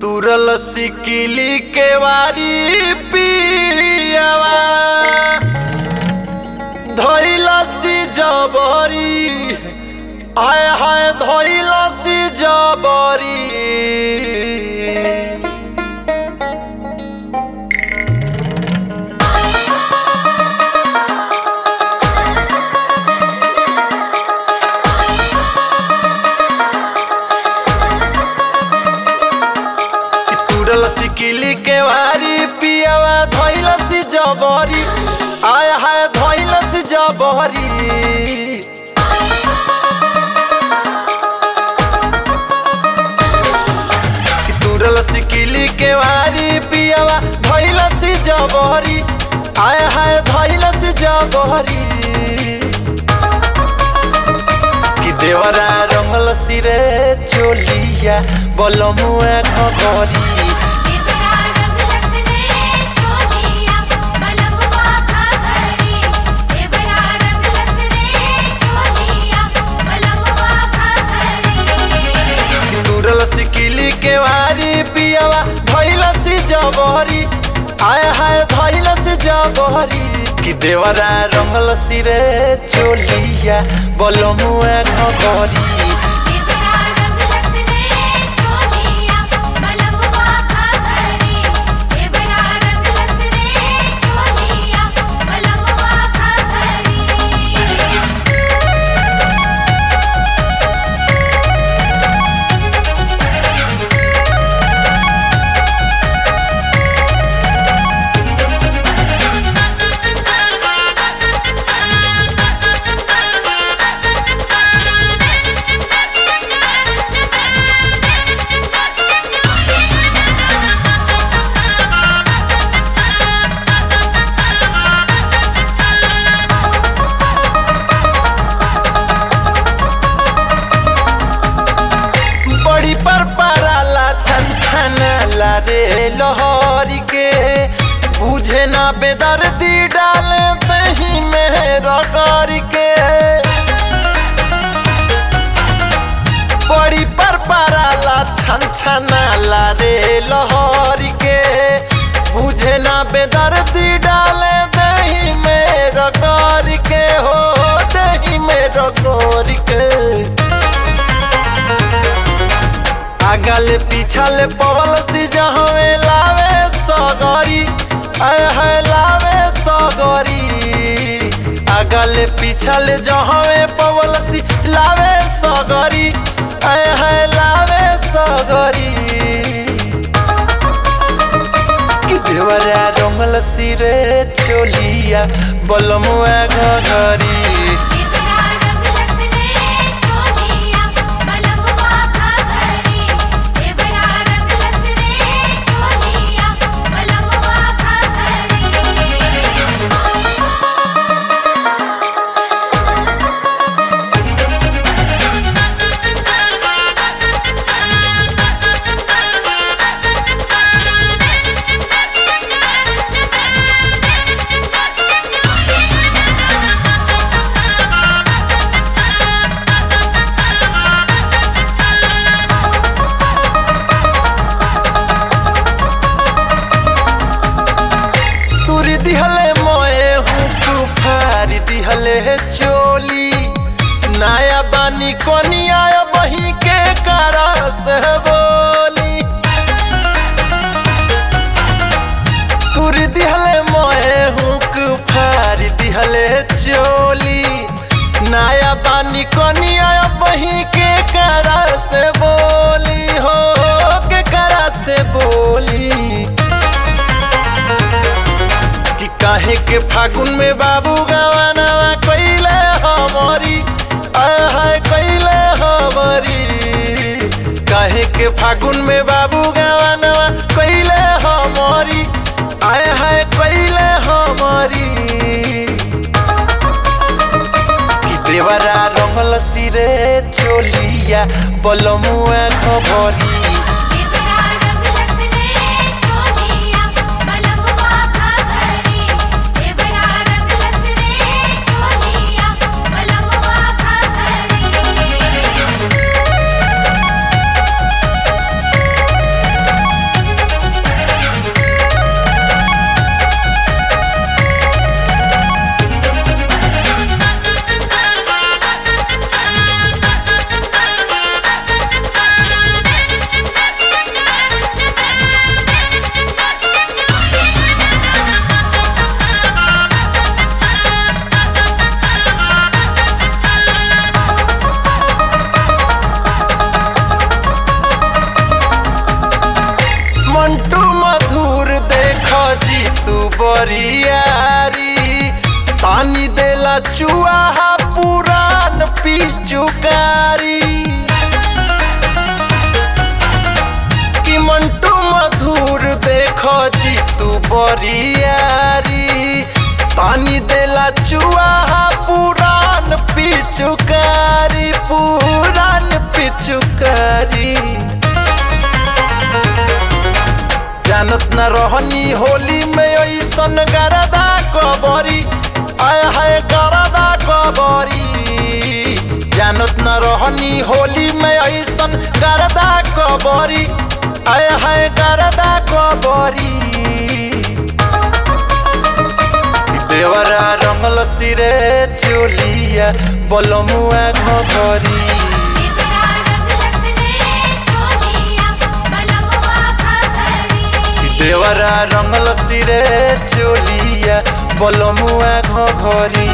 तुरल सिकिली के वारी पियावा धैलसी जबरी हाय हाय धैलसी जबरी तुरल सिकिली के वारी पियावा धैलसी जबरी आय हाय धैलसी जबरी तुरल सिकिली के वारी पियावा धैलसी जबरी आय हाय धैलसी जबरी कि देवरा रंगल सिरे चोलिया बलमुआ घरी देवरा रंगलस रे चोलिया बलमुआ घरी देवरा रंगलस रे चोलिया बलमुआ घरी तुरल सिकिली के वारी पियावा धैलसी जबहरी आय हाय धैलसी जबहरी कि देवरा रंगल सिरे चोलिया बलमुआ घरी देवरा रंगलस रे चोलिया बलमुआ घरी देवरा रंगलस रे चोलिया बलमुआ घरी बड़ी पर पराला छन छनाला रे लोहरी के बुझे ना बेदर्दी डाले दही में रगड़ के बड़ी पर पराला छन छनाला रे लोहरी के बुझे ना बेदर्दी डाले दही में रगड़ के हो दही में रगड़ के आगल पिछल पवल सी जहवे लावे सगरी आय है लावे सगरी आगल पिछल जहवे पवल सी लावे सगरी आय है लावे सगरी कि देवरा रंगल सिरे चोलिया बलमुआ घरी देवरा रंगलस रे चोलिया बलमुआ घरी देवरा रंगलस रे चोलिया बलमुआ तुरी दिहले मोए हूँ कुफारी दिहले है चोली नया बानी कोनिया बही के करस बोली तुरी दिहले मोए हूँ कुफारी दिहले है चोली नया बानी कोनिया बही के करस बोली हो के करस बोली कि काहे के फागुन में बाबू गवानवा कैले हमरी आय हाय कैले हमरी काहे के फागुन में बाबू गवानवा कैले हमरी आय हाय कैले हमरी कि देवरा रंगल सिरे चोलिया बलमुआ खबरी देवरा रंगलस रे चोलिया बलमुआ घरी देवरा रंगलस रे चोलिया बलमुआ घरी बरियारी पानी देला चुआहा पुरान पिचुकारी कि मंटू मधुर देखो जी तू बरियारी पानी देला चुआहा पुरान पिचुकारी पुरान पिचुकारी जानत न रहनी होली में ऐसन गरदा कबरी आय हाय गरदा कबरी जानत न रहनी होली में ऐसन गरदा कबरी आय हाय गरदा कबरी देवरा रंगल सिरे चोलिया बलमुआ घबरी देवरा रंगलस रे चोलिया बलमुआ घघरी देवरा रंगल सिरे चोलिया बलमुआ घघरी